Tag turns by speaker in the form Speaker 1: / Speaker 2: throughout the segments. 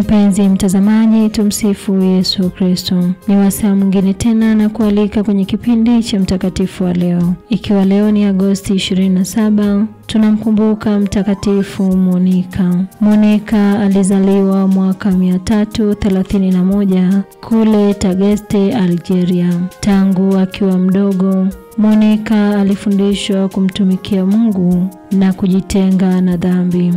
Speaker 1: Mpenzi mtazamaji, tumsifu Yesu Kristo. Ni wasaa mwingine tena na kualika kwenye kipindi cha mtakatifu wa leo, ikiwa leo ni Agosti 27 tunamkumbuka Mtakatifu Monika. Monika alizaliwa mwaka 331 kule Tagaste, Algeria. Tangu akiwa mdogo Monika alifundishwa kumtumikia Mungu na kujitenga na dhambi.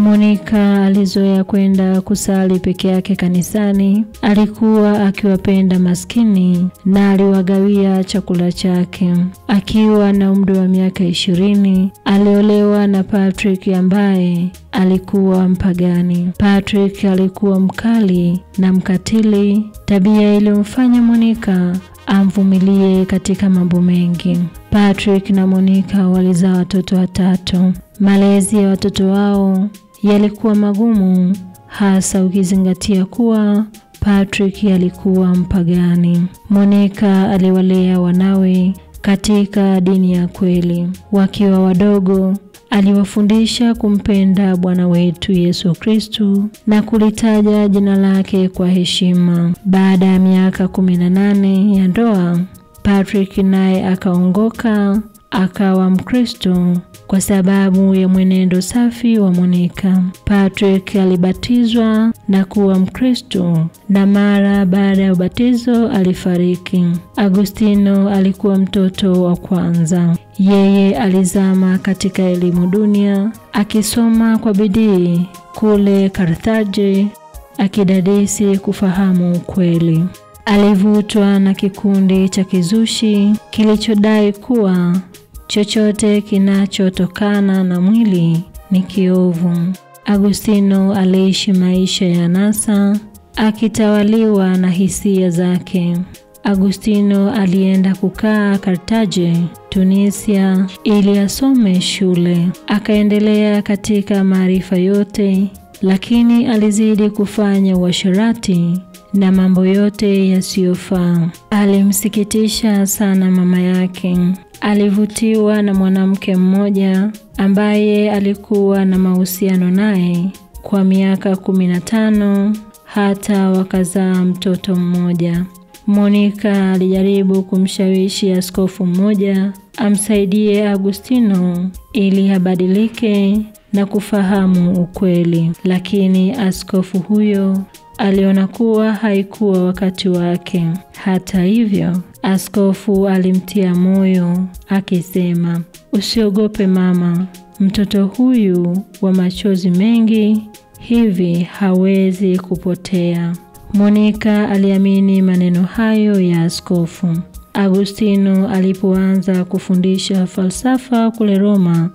Speaker 1: Monika alizoea kwenda kusali peke yake kanisani. Alikuwa akiwapenda maskini na aliwagawia chakula chake. Akiwa na umri wa miaka ishirini, aliolewa na Patrick ambaye alikuwa mpagani. Patrick alikuwa mkali na mkatili, tabia iliyomfanya Monika amvumilie katika mambo mengi. Patrick na Monika walizaa watoto watatu. Malezi ya watoto wao yalikuwa magumu, hasa ukizingatia kuwa Patrick alikuwa mpagani. Monika aliwalea wanawe katika dini ya kweli. Wakiwa wadogo, aliwafundisha kumpenda Bwana wetu Yesu Kristu na kulitaja jina lake kwa heshima. Baada ya miaka kumi na nane ya ndoa, Patrick naye akaongoka akawa Mkristo kwa sababu ya mwenendo safi wa Monika. Patrick alibatizwa na kuwa Mkristo na mara baada ya ubatizo alifariki. Agustino alikuwa mtoto wa kwanza. Yeye alizama katika elimu dunia akisoma kwa bidii kule Karthaje akidadisi kufahamu ukweli. Alivutwa na kikundi cha kizushi kilichodai kuwa chochote kinachotokana na mwili ni kiovu. Agustino aliishi maisha ya nasa akitawaliwa na hisia zake. Agustino alienda kukaa Kartaje, Tunisia ili asome shule. Akaendelea katika maarifa yote, lakini alizidi kufanya uasherati na mambo yote yasiyofaa. Alimsikitisha sana mama yake. Alivutiwa na mwanamke mmoja ambaye alikuwa na mahusiano naye kwa miaka kumi na tano hata wakazaa mtoto mmoja. Monika alijaribu kumshawishi askofu mmoja amsaidie Agustino ili abadilike na kufahamu ukweli, lakini askofu huyo aliona kuwa haikuwa wakati wake. Hata hivyo, askofu alimtia moyo akisema, usiogope mama, mtoto huyu wa machozi mengi hivi hawezi kupotea. Monika aliamini maneno hayo ya askofu. Agustino alipoanza kufundisha falsafa kule Roma,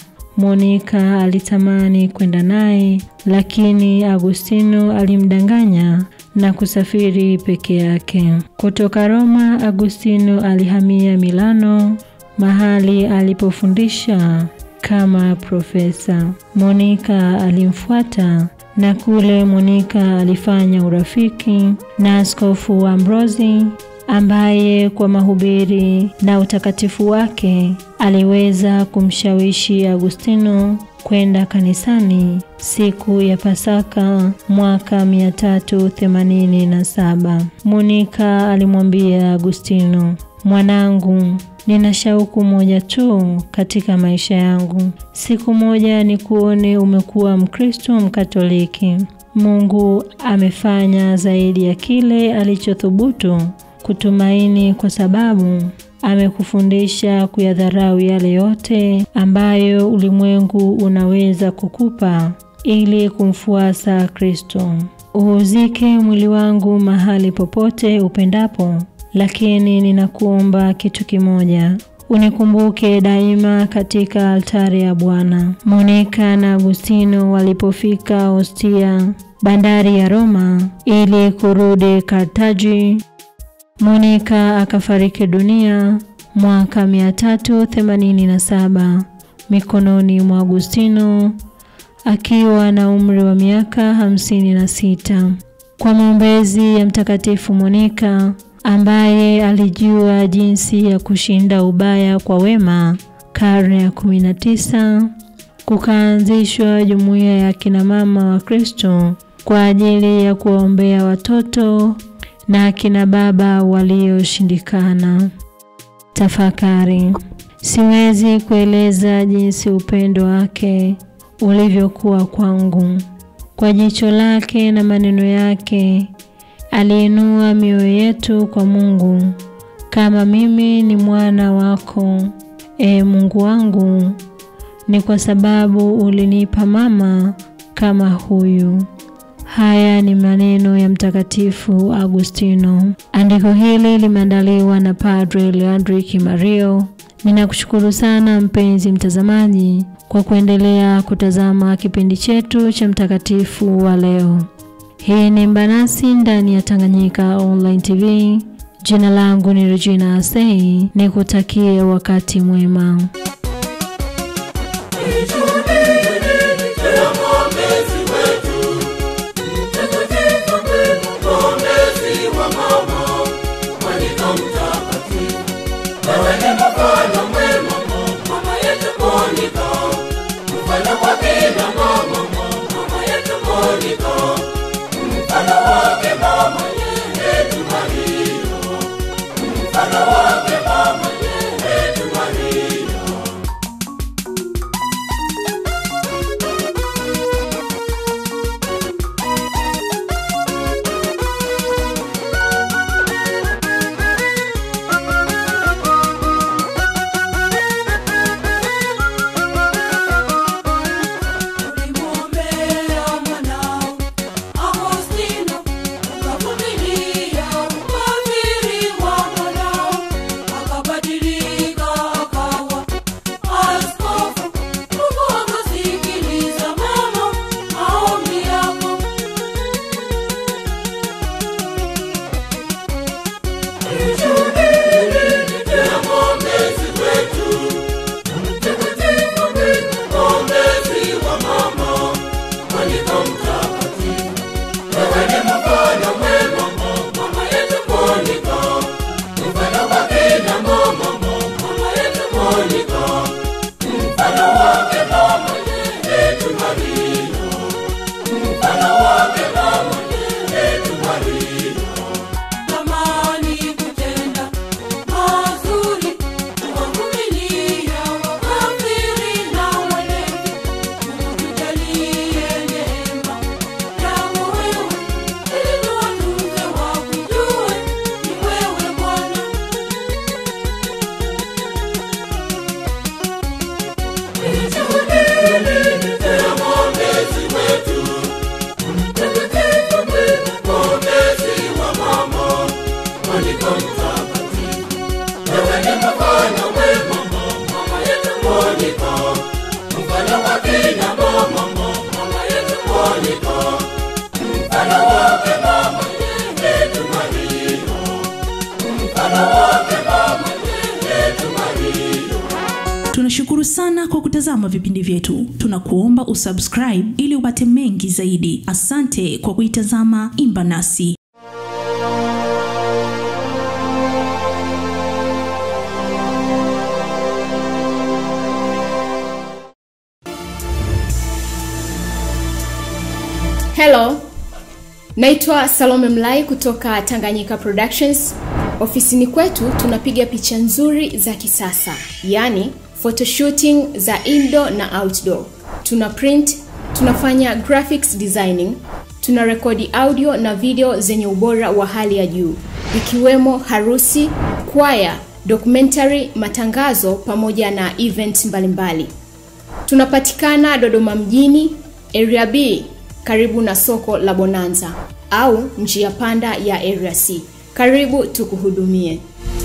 Speaker 1: Monika alitamani kwenda naye, lakini Agustino alimdanganya na kusafiri peke yake. Kutoka Roma, Agustino alihamia Milano, mahali alipofundisha kama profesa. Monika alimfuata na kule Monika alifanya urafiki na askofu Ambrosi ambaye kwa mahubiri na utakatifu wake aliweza kumshawishi Agustino kwenda kanisani siku ya Pasaka mwaka 387. Monika alimwambia Agustino, mwanangu, nina shauku moja tu katika maisha yangu. Siku moja ni kuone umekuwa Mkristo Mkatoliki. Mungu amefanya zaidi ya kile alichothubutu kutumaini kwa sababu amekufundisha kuyadharau yale yote ambayo ulimwengu unaweza kukupa ili kumfuasa Kristo. Uuzike mwili wangu mahali popote upendapo, lakini ninakuomba kitu kimoja, unikumbuke daima katika altari ya Bwana. Monika na Agustino walipofika Ostia, bandari ya Roma, ili kurudi Kartaji, Monika akafariki dunia mwaka 387 mikononi mwa Agustino akiwa na umri wa miaka hamsini na sita. Kwa maombezi ya Mtakatifu Monika ambaye alijua jinsi ya kushinda ubaya kwa wema, karne ya 19 kukaanzishwa jumuiya ya kina mama wa Kristo kwa ajili ya kuwaombea watoto na akina baba walioshindikana. Tafakari. Siwezi kueleza jinsi upendo wake ulivyokuwa kwangu. Kwa jicho lake na maneno yake aliinua mioyo yetu kwa Mungu. Kama mimi ni mwana wako, e Mungu wangu, ni kwa sababu ulinipa mama kama huyu. Haya ni maneno ya Mtakatifu Agustino. Andiko hili limeandaliwa na Padre Leandri Kimario. Ninakushukuru sana mpenzi mtazamaji kwa kuendelea kutazama kipindi chetu cha mtakatifu wa leo. Hii ni Mbanasi ndani ya Tanganyika Online TV. Jina langu ni Regina Asei, nikutakie wakati mwema.
Speaker 2: Tunashukuru sana kwa kutazama vipindi vyetu. Tunakuomba usubscribe ili upate mengi zaidi. Asante kwa kuitazama Imba Nasi.
Speaker 3: Hello, naitwa Salome Mlai kutoka Tanganyika Productions. Ofisini kwetu tunapiga picha nzuri za kisasa, yaani photoshooting za indoor na outdoor. Tuna print, tunafanya graphics designing, tuna rekodi audio na video zenye ubora wa hali ya juu, ikiwemo harusi, kwaya, documentary, matangazo pamoja na event mbalimbali. Tunapatikana Dodoma mjini, Area B, karibu na soko la Bonanza au njia panda ya Area C. Karibu tukuhudumie.